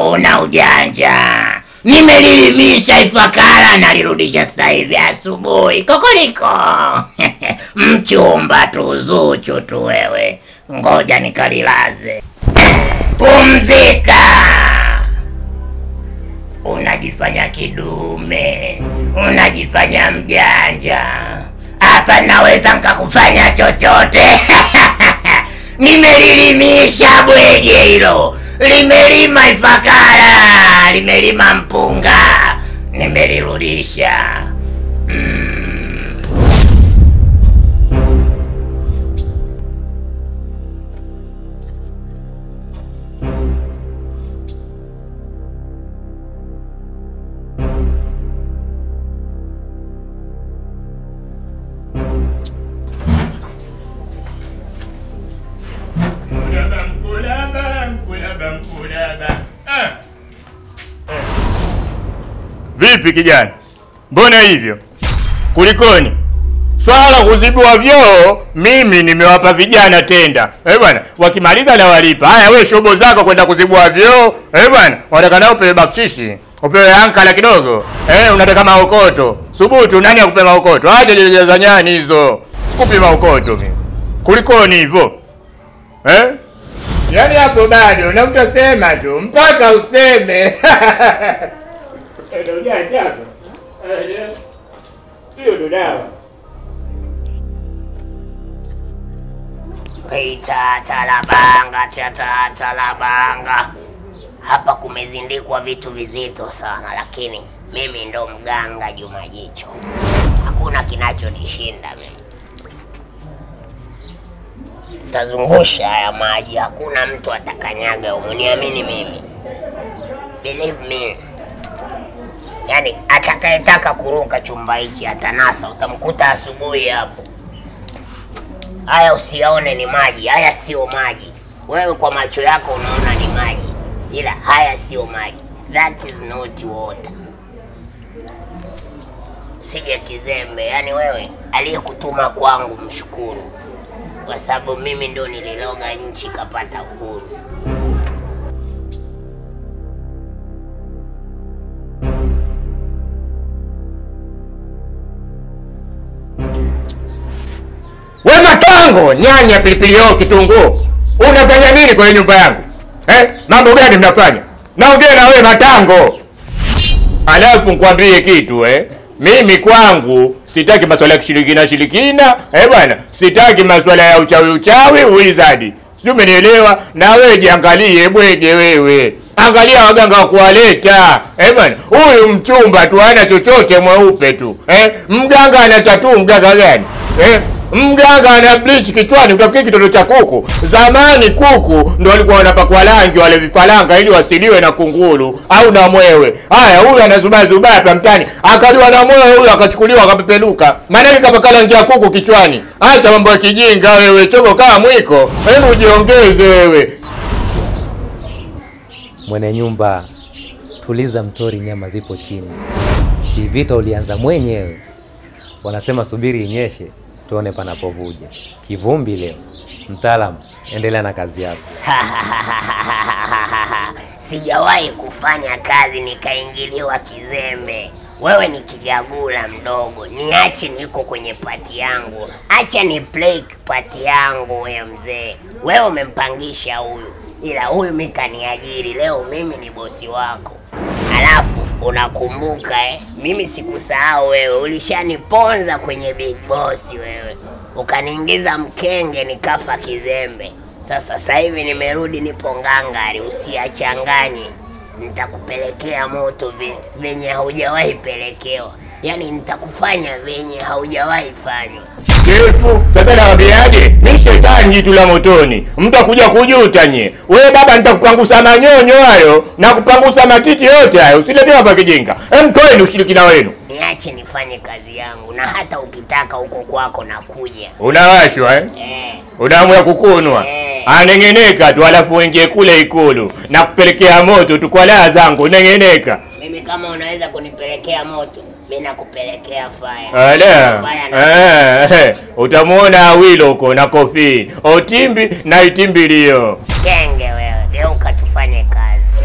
una ujanja. Nimelilimisha Ifakara, nalirudisha sasa hivi asubuhi. Kokoliko mchumba tu, Zuchu tu wewe, ngoja nikalilaze. Pumzika. Unajifanya kidume, unajifanya mjanja. Hapa naweza nkakufanya chochote. Nimelilimisha bwege hilo, limelima Ifakara, limelima mpunga, nimelirudisha. Mm. Mkulaba, mkulaba, mkulaba, mkulaba. Ah. Vipi kijana, mbona hivyo? Kulikoni? Swala kuzibiwa vyoo, mimi nimewapa vijana tenda. Eh bwana, wakimaliza na walipa. Haya wewe shobo zako kwenda kuzibua vyoo. Eh bwana, unataka nao upewe bakshishi. Upewe ankala kidogo. Eh, unataka maokoto. Subutu nani akupe maokoto? Acha jeje za nyani hizo. Sikupi maokoto mimi. Kulikoni hivyo? Eh? Yaani hapo bado na utasema tu mpaka useme. Ndio ujanja hapo. Eh, Sio ndo dawa. Talabanga cha talabanga, hapa kumezindikwa vitu vizito sana, lakini mimi ndo mganga Juma Jicho, hakuna kinachonishinda mimi. Tazungusha haya maji, hakuna mtu atakanyaga humu, niamini mimi, believe me. Yaani atakayetaka kuruka chumba hichi atanasa, utamkuta asubuhi hapo. Haya usiyaone ni maji, haya sio maji. Wewe kwa macho yako unaona ni maji, ila haya sio maji. That is not water. Sije kizembe, yani wewe aliyekutuma kwangu mshukuru, kwa sababu mimi ndo nililoga nchi kapata uhuru. We matango, nyanya, pilipili hoho, kitunguu, unafanya nini kwenye nyumba yangu eh? Mambo gani mnafanya? Naongea na wewe matango. Alafu nikwambie kitu eh, mimi kwangu sitaki maswala ya kishirikina shirikina eh bwana, sitaki maswala ya uchawi uchawi, wizard. Sijui umenielewa? Na wewe jiangalie bwege wewe. Angalia waganga wa kuwaleta. Eh bwana, huyu mchumba tu hana chochote mweupe tu. Eh, mganga ana tatuu mganga gani? Eh, mganga ana bleach kichwani utafikiri kitoto cha kuku. Zamani kuku ndo walikuwa wanapakwa rangi wale vifaranga ili wasiliwe na kunguru au na mwewe. Haya, huyu anazubaa zubaa hapa mtani, akaliwa na mwewe huyu akachukuliwa akapepeluka. Maana yake kapaka rangi ya kuku kichwani. Acha mambo ya kijinga wewe, choko kama mwiko. Hebu jiongeze wewe. Mwenye nyumba, tuliza mtori, nyama zipo chini. Hii vita ulianza mwenyewe. Wanasema subiri inyeshe tuone panapovuja. Kivumbi leo. Mtaalamu, endelea na kazi yako. Sijawahi kufanya kazi nikaingiliwa kizembe. Wewe ni kijagula mdogo, niache niko kwenye pati yangu, acha ni play pati yangu. We mzee, wewe umempangisha huyu, ila huyu mi kaniajiri leo, mimi ni bosi wako. Alafu unakumbuka eh, mimi sikusahau wewe, ulishaniponza kwenye big boss wewe, ukaniingiza mkenge nikafa kizembe. Sasa sasa hivi nimerudi, nipo ngangari, usiachanganye nitakupelekea moto vi- venye haujawahi pelekewa, yaani nitakufanya venye haujawahi fanywa. Chifu, sasa nawaambiaje? Ni shetani jitu la motoni, mtakuja kujuta nye. We baba, nitakupangusa manyonyo hayo na kupangusa matiti yote hayo, usiletee hapa kijinga. Em, toeni ushirikina wenu. Niache nifanye kazi yangu, na hata ukitaka huko kwako nakuja. Unawashwa eh? Eh, Unaamua kukunwa Eh. aneng'eneka tu, alafu uingie kule Ikulu na kupelekea moto tu kwa laa zangu, neng'eneka. mimi kama unaweza kunipelekea moto, mi nakupelekea fire. Ala, Fire na eh, utamuona Awilo huko na Kofi Otimbi na Itimbilio. kenge wewe, geuka tufanye kazi.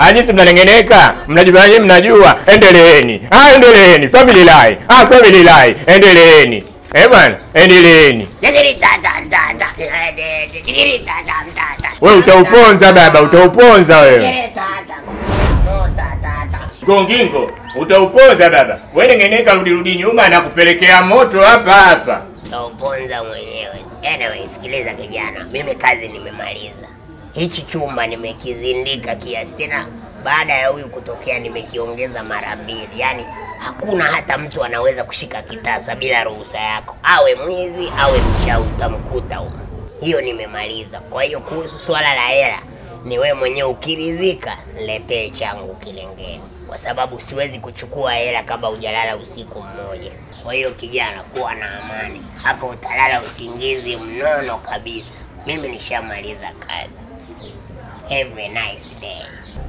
Anyisi mnanengeneka, mnajifanya nyinyi mnajua. Endeleeni. Ah, endeleeni. Family lie. Ah, family lie. Endeleeni. Eh bwana, endeleeni. Jigiri tata tata. Jigiri tata tata. Wewe utauponza baba, utauponza wewe. Jigiri tata. Tota tata. Gongingo, utauponza baba. Wewe nengeneka, rudi rudi nyuma na kupelekea moto hapa hapa. Utauponza mwenyewe. Anyway, sikiliza kijana, mimi kazi nimemaliza. Hichi chumba nimekizindika kiasi tena, baada ya huyu kutokea nimekiongeza mara mbili. Yaani hakuna hata mtu anaweza kushika kitasa bila ruhusa yako, awe mwizi awe mchawi, utamkuta huko. Hiyo nimemaliza. Kwa hiyo kuhusu swala la hela, ni wewe mwenyewe ukiridhika, niletee changu kilengeni, kwa sababu siwezi kuchukua hela kama hujalala usiku mmoja. Kwa hiyo kijana, kuwa na amani hapa, utalala usingizi mnono kabisa. Mimi nishamaliza kazi. Have a nice day.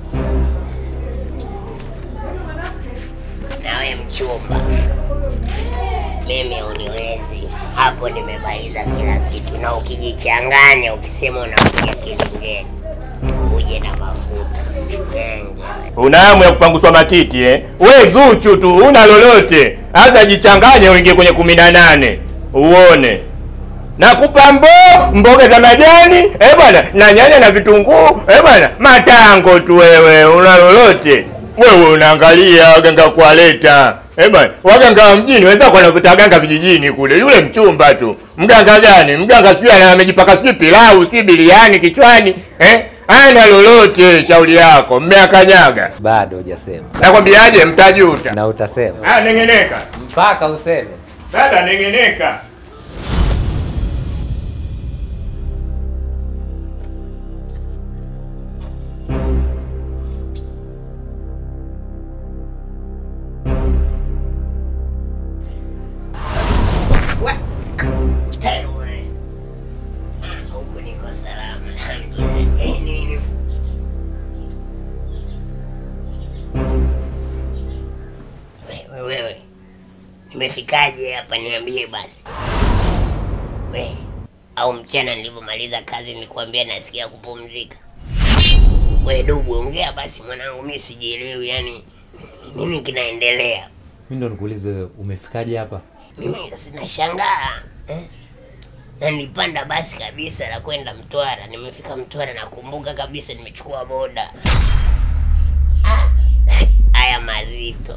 Nawe mchumba, mimi uniwezi hapo, nimemaliza kila kitu, na ukijichanganya ukisema unakuja kilingeni, uje na mafuta genge. Una hamu ya kupanguswa matiti eh? We Zuchu tu, una lolote. Sasa jichanganye uingie kwenye kumi na nane uone. Nakupa mbo mboga za majani eh bwana, na nyanya na vitunguu eh bwana, matango tu wewe, una lolote wewe? Unaangalia waganga kuwaleta eh bwana, waganga wa mjini wenzako wanavuta waganga vijijini kule. Yule mchumba tu, mganga gani? Mganga sijui ana- amejipaka sijui pilau sijui biliani kichwani eh? Ana lolote, shauri yako, mmeakanyaga. Bado hujasema Nakwambiaje, mtajuta. na utasema Ah, nengeneka mpaka useme. dada, nengeneka. Ewe. Ah, Huku niko salama, alhamdulillah. Eh, nini? Wewe wewe, nimefikaje hapa? Niambie basi. We, au mchana nilivyomaliza kazi nilikwambia nasikia kupumzika. We dugu, ongea basi mwanangu, mi sijielewi, yani nini kinaendelea? Mimi ndo nikuulize wewe, umefikaje hapa? Mimi sinashangaa eh? na nilipanda basi kabisa la kwenda Mtwara. Nimefika Mtwara, nakumbuka kabisa nimechukua boda. Ah, haya mazito.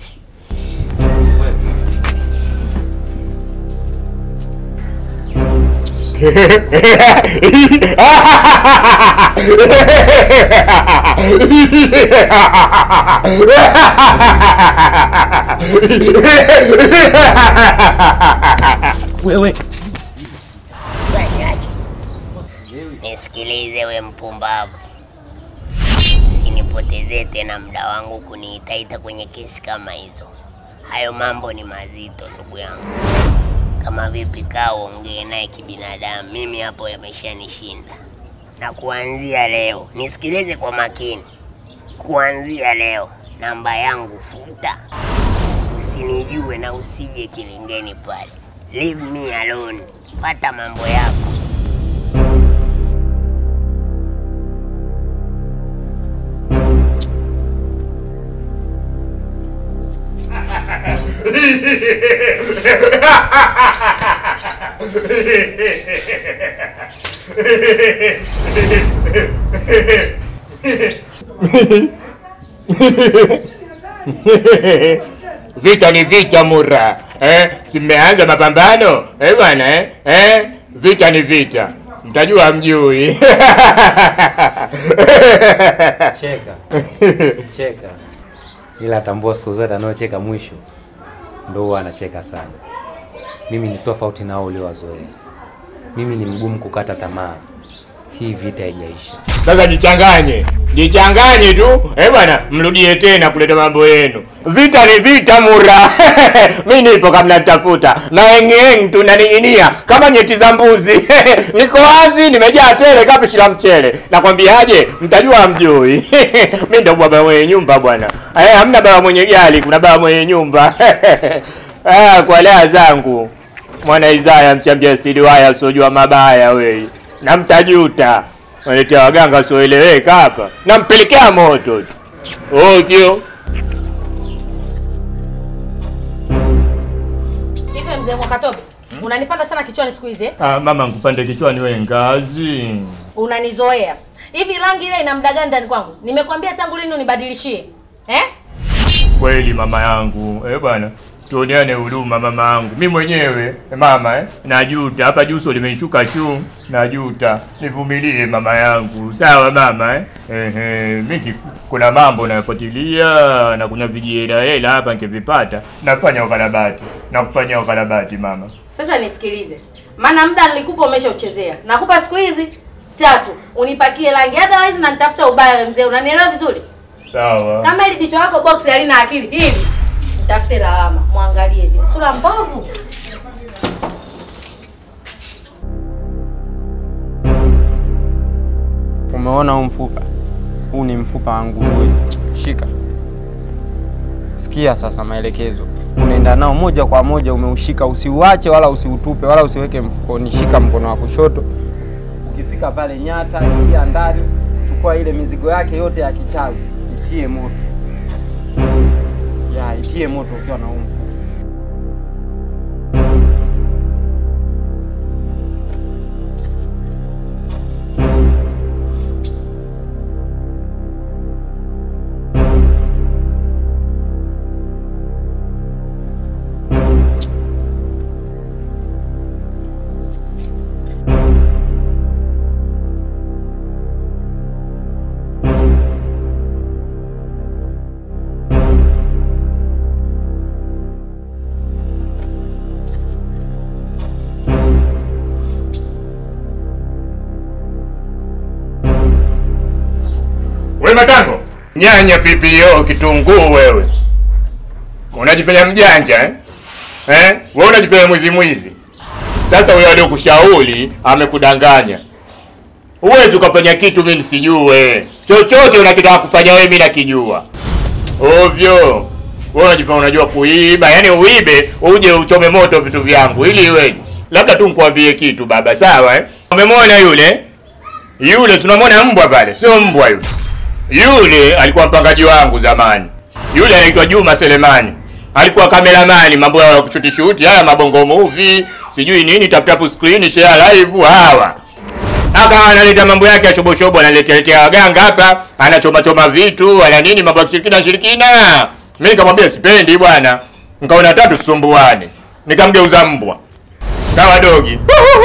Wewe Wachache, nisikilize we mpumbavu, usinipotezee tena muda wangu kuniitaita kwenye kesi kama hizo. Hayo mambo ni mazito ndugu yangu. Kama vipi, kaa uongee naye kibinadamu. Mimi hapo yameshanishinda, na kuanzia leo nisikilize kwa makini. Kuanzia leo namba yangu futa, usinijue na usije kilingeni pale. Leave me alone, pata mambo yako. Vita ni vita mura eh? Simeanza mapambano eh bwana eh? Eh? Vita ni vita, mtajua mjui cheka cheka, ila tambua siku zote anaocheka mwisho ndo huwa anacheka sana. Mimi ni tofauti nao uliowazoea. Mimi ni mgumu kukata tamaa. Hii vita haijaisha. Sasa jichanganye, jichanganye tu eh bwana, mrudie tena kuleta mambo yenu. Vita ni vita mura mi nipo kama mnatafuta na engeng tunaning'inia kama nyeti za mbuzi niko wazi, nimejaa tele kapishi la mchele. Nakwambiaje, mtajua mjui mi ndo baba mwenye nyumba bwana. Eh, hamna baba mwenye gari, kuna baba mwenye nyumba ah, kwa lea zangu mwana Isaya mchambia stili waya usiojua mabaya wei, na mtajuta Waletea waganga wasioeleweka hapa, nampelekea moto tu. Ovyo. Hivi mzee Mwakatobe, unanipanda sana kichwani siku hizi eh? Ah, mama nkupande kichwani we ngazi. Unanizoea. Hivi rangi ile ina muda gani ndani kwangu? Nimekwambia tangu lini unibadilishie? Eh? Kweli mama yangu, eh bwana, tuoneane huruma mama yangu. Mi mwenyewe eh, mama eh, najuta hapa juso limenishuka tu, najuta. Nivumilie mama yangu, sawa mama eh? Ehe, mimi kuna mambo nayafuatilia na kuna vijihela hela hapa nikivipata nafanya ukarabati na kufanya ukarabati mama. Sasa nisikilize. Maana muda nilikupa umeshauchezea. Nakupa siku hizi tatu. Unipakie rangi otherwise na nitafuta ubaya wewe mzee. Unanielewa vizuri? Sawa. Kama ili bicho lako box halina akili hili. Nitafute lawama. Muangalie vile. Sura mbovu. Umeona huu mfupa? Huu ni mfupa wa nguruwe. Shika, sikia sasa maelekezo. Unaenda nao moja kwa moja, umeushika, usiuache wala usiutupe wala usiweke mfukoni. Shika mkono wa kushoto, ukifika pale nyata, ingia ndani, chukua ile mizigo yake yote ya kichawi, itie moto ya itie moto ukiwa na huu mfupa. We Matango, nyanya, pilipili hoho, kitunguu, wewe unajifanya mjanja eh? Eh? Wewe unajifanya mwizi mwizi. Sasa wewe aliokushauri amekudanganya. Huwezi ukafanya kitu mimi nisijue. Chochote unakitaka kufanya wewe mimi nakijua. Ovyo. Wewe unajifanya unajua kuiba, yaani uibe uje uchome moto vitu vyangu ili iweje? Labda tu nikwambie kitu baba, sawa eh? Umemwona yule? Yule tunamwona mbwa pale, sio mbwa yule. Yule alikuwa mpangaji wangu zamani. Yule anaitwa Juma Selemani. Alikuwa kameramani, mambo ya kushuti shuti, haya mabongo movie, sijui nini, tap tap screen, share live, hawa. Akawa analeta mambo yake ya shobo shobo, analetea letea waganga hapa, anachoma choma vitu, ana nini, mambo ya shirikina shirikina. Mimi nikamwambia sipendi bwana. Nikaona tatu sumbuane. Nikamgeuza mbwa. Kawa dogi.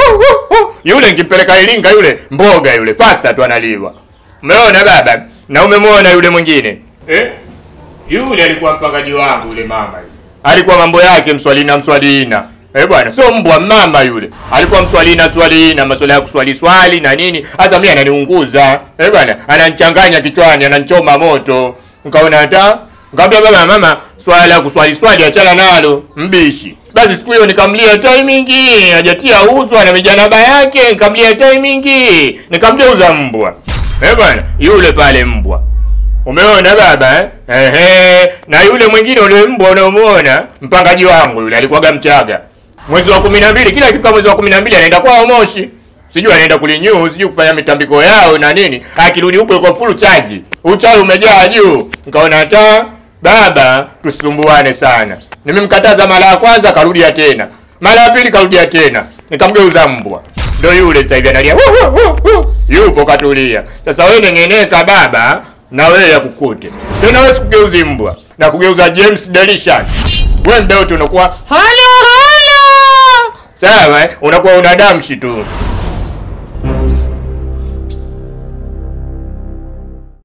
Yule nkimpeleka Iringa yule mboga yule faster tu analiwa. Umeona baba? Na umemwona yule mwingine? Eh? Yule alikuwa mpangaji wangu yule mama yule. Alikuwa mambo yake mswalina mswalina. Eh bwana, sio mbwa mama yule. Alikuwa mswalina swalina, masuala ya kuswali swali na nini. Hata mimi ananiunguza. Eh bwana, ananichanganya kichwani, ananichoma moto. Nikaona hata Nikamwambia baba mama, swala la kuswali swali achana nalo, mbishi. Basi siku hiyo nikamlia timing, hajatia uzwa na mijanaba yake, nikamlia timing, nikamgeuza mbwa. Eh bwana, yule pale mbwa. Umeona baba eh? Ehe, na yule mwingine ule mbwa unaomuona, mpangaji wangu yule alikuwaga Mchaga. Mwezi wa 12 kila ikifika mwezi wa 12 anaenda kwao Moshi. Sijui anaenda kulinyu, sijui kufanya mitambiko yao na nini. Akirudi huko yuko full charge. Uchawi umejaa juu. Nikaona hata baba tusumbuane sana. Nimemkataza mara ya kwanza karudia tena. Mara ya pili karudia tena. Nikamgeuza mbwa. Ndio yule sasa hivi analia. "Wu, wu, wu, wu." Yupo katulia. Sasa wewe nengeneka baba na wewe yakukute. Tena wewe sikugeuzi mbwa. Na kugeuza James Delishan. Wewe ndio tu unakuwa halo halo. Sawa, eh? unakuwa una damshi tu.